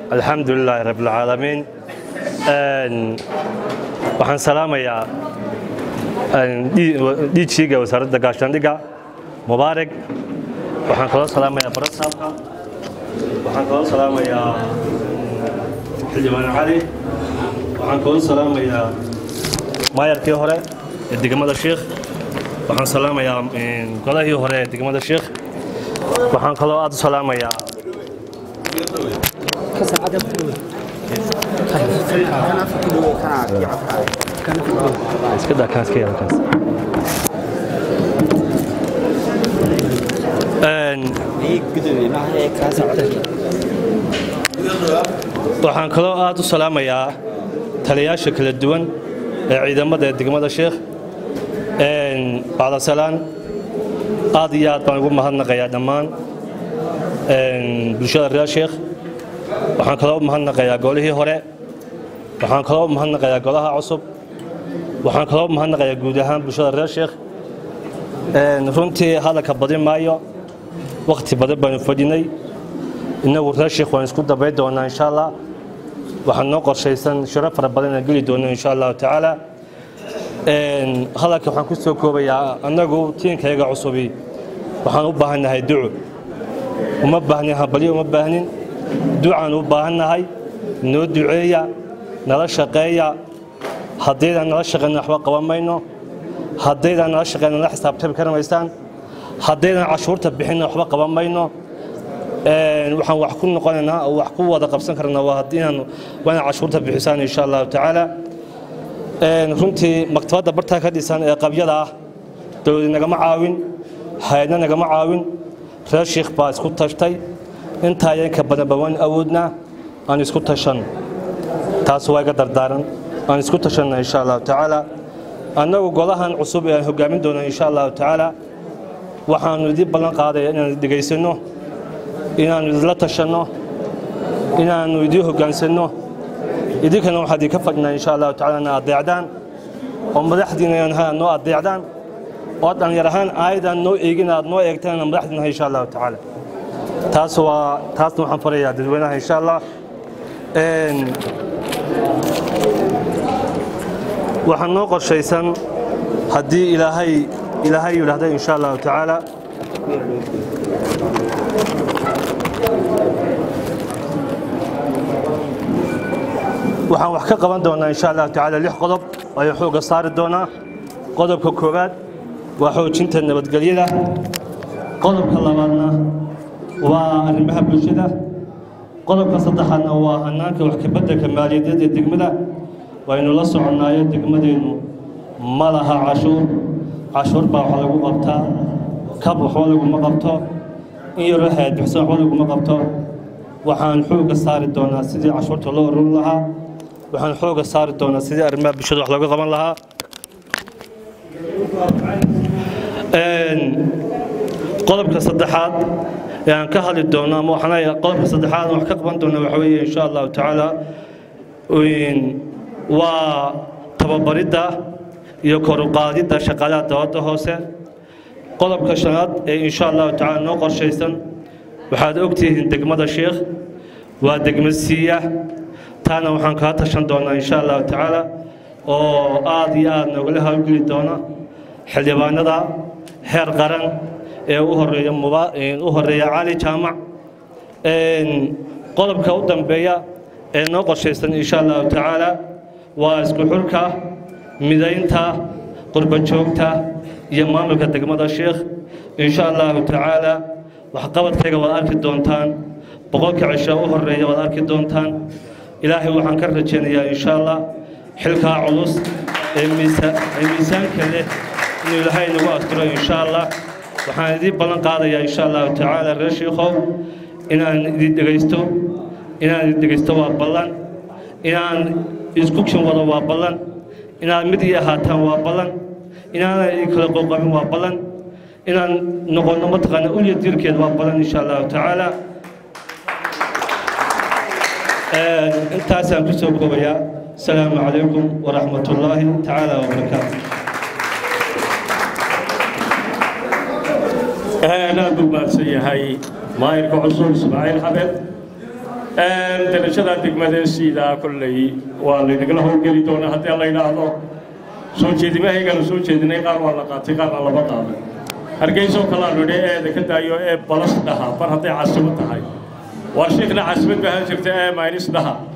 alxamdu lilaahi rabbilcaalamiin waxaan salaamayaa dhiijiiga wasaaradda gaashaandhigga mubaarak waxaan kaloo salaamayaa barasaabka waxaan kaloo salaamayaa xildhibaan cali waxaan kaloo salaamayaa maayarkii hore ee degmada shiikh waxaan salaamayaa golahii hore ee degmada shiikh waxaan kaloo aad u salaamayaa iska daa kaas ka yara kaas waxaan kaloo aad u salaamayaa taliyayaasha kala duwan ee ciidamada ee degmada sheekh bacdasalaan aad iyo aad baan ugu mahadnaqayaa dhammaan bulshada reer sheekh waxaan kaloo u mahadnaqayaa golihii hore waxaan kaloo u mahadnaqayaa golaha cusub waxaan kaloo u mahadnaqayaa guud ahaan bulshada reer sheekh runtii hadalka badin maayo wakhti badan baynu fadhinay innagu reer sheekh waan isku dabayn doonaa insha allah waxaan noo qorshaysan shiro fara badan aan geli doono insha allahu tacaala hadalka waxaan ku soo koobayaa annagu tiinkayaga cusubi waxaan u baahannahay duco uma baahnin hambalyo uma baahnin ducaan u baahannahay noo duceeya nala shaqeeya haddaydaan nala shaqeyna waxba qaban mayno haddaydaan nala shaqeyna nala xisaabtami kari maysaan haddaydaan cashuurta bixinna waxba qaban mayno waxaan wax ku noqonaynaa oo wax ku wada qabsan karnaa waa inaan waa inaan cashuurta bixisaan insha allahu tacaala runtii maktabadda bartaa ka dhisan ee qabyada ah dowladi nagama caawin hay-adna nagama caawin reer shiikh baa isku tashtay intaa yanka badanba waan awoodnaa aan isku tashan taas waa iga dardaaran aan isku tashanna insha allahu tacaala annagu golahan cusub ee aan hogaamin doono insha allahu tacaala waxaanu idin ballan qaadaya inaan dhegaysanno inaannu idinla tashanno inaannu idiin hoggaansanno idinkana waxaa idinka fadhinaa insha allahu tacala ina adeecdaan oo madaxdiina aad noo adeecdaan oo dhallinyar ahaan aayadaan noo eegin aad noo eegtaan inaan madaxdiinahay insha allahu tacaala taas waa taasna waxaan farayaa dadweynaha insha allah waxaan noo qorshaysan haddii ilaahay ilaahay yidhaahda insha allahu tacaala waxaan wax ka qaban doonaa insha allahu tacaala lix qodob ayaan xoogga saari doonaa qodobka koowaad waa xoojinta nabadgelyada qodobka labaadna waa arrimaha bulshada qodobka saddexaadna waa hannaanka wax kabeddelka maaliyadeed ee degmada waynu la soconnaayo degmadeennu ma laha cashuur cashuur baa wax lagu qabtaa kab waxba laguma qabto in yaroo hayad bixsan waxba laguma qabto waxaan xoogga saari doonaa sidii cashuurta loo ururin lahaa waxaan xoogga saari doonaa sidii arrimaha bulshada wax looga qaban lahaa qodobka saddexaad ee aan ka hadli doono ama waxaan leeyahay qodobka saddexaad aan wax ka qaban doono waxa weeye insha allahu tacaala waa tababaridda iyo kor u qaadidda shaqaalaha dowladda hoose qodobka shanaad ee insha allahu tacaala noo qorshaysan waxaad ogtihiin degmada sheekh waa degmo siiya taana waxaan kaa tashan doonaa insha allahu tacaala oo aad iyo aad noogala hawlgeli doona xildhibaanada heer qaran ee u horeeya u horeeya cali jaamac qodobka u dambeeya ee noo qorshaysan insha allahu tacaala waa isku xurka midaynta qurbajoogta iyo maamulka degmada sheekh insha allahu tacaala waxqabadkayga waad arki doontaan boqolka cisho u horeeya waad arki doontaan ilaahay waxaan ka rajaynayaa insha allah xilkaa culus ee miisaanka leh inuu ilaahay nagu asturo insha allah waxaan idiin ballan qaadayaa insha allahu tacaala reer shiikhow inaan idin dhegaysto inaan idin dhegaysto waa ballan inaan isku kin wado waa ballan inaad mid ii ahaataan waa ballan inaanan idin kala qoqabin waa ballan inaan noqonno mataqaana ulya diirkeed waa ballan insha allahu tacaala intaasaan ku soo koobayaa asalaamu calaykum waraxmat ullaahi tacaala wabarakaatu aad buu mahadsan yahay maayirka cusub ismaaciil xabeed darajada degmada siidaa kolley waa laynagala howlgeli doonaa haddii la yidhaahdo soo jeedimahayganu soo jeedinay qaar waa la qaatay qaarna lama qaaday hargeysoo kalaanu idhi eeda ka daayo ee balas dhaha bar hadday caasimo tahay waar shiikhna caasimad baa han jirta ee maynis dhaha